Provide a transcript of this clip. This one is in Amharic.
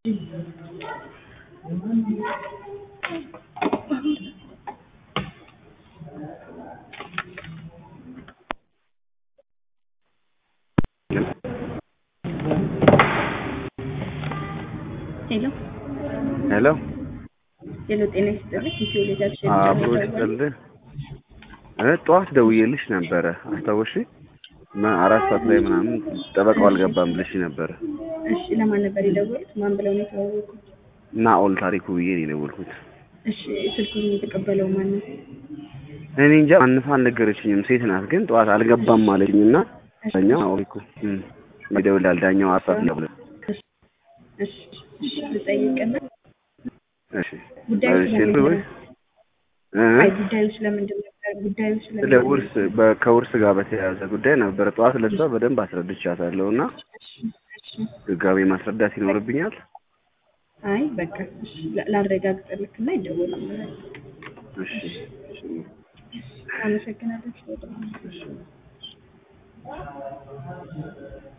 ሄሎ ሄሎ ሄሎ፣ ጤና ይስጥልኝ። ኢትዮ ሌጋሲን አብሮ ይስጥልህ። እ ጠዋት ደውዬልሽ ነበረ አስታወሽ? አራት ሰዓት ላይ ምናምን ጠበቃው አልገባም ብለሽ ነበረ። እሺ፣ ለማን ነበር የደወሉት? ማን ብለው ነው የተዋወቁት? ናኦል ታሪኩ ብዬ ነው የደወልኩት። እሺ፣ ስልኩን የተቀበለው ማን ነው? እኔ እንጃ ማንፋ አልነገረችኝም። ሴት ናት ግን ጠዋት አልገባም አለችኝ እና ዳኛው ናኦል እኮ እም ይደውላል ዳኛው አሳፍ ነው ብለ እሺ፣ እሺ፣ ልጠይቅና እሺ ጉዳዩ እሺ ስለምንድን ወይ ነው? አይ ጉዳዩ ስለምንድን ነበር? ጉዳዩ ስለ ስለምንድን ነው? ውርስ በ- ከውርስ ጋር በተያያዘ ጉዳይ ነበረ። ጠዋት ለሷ በደንብ አስረድቻታለሁ እና እሺ፣ እሺ። ድጋሜ ማስረዳት ይኖርብኛል። አይ በቃ እሺ፣ ላ- ላረጋግጥልክና ይደወላል። እሺ እሺ አመሰግናለሁ። እሺ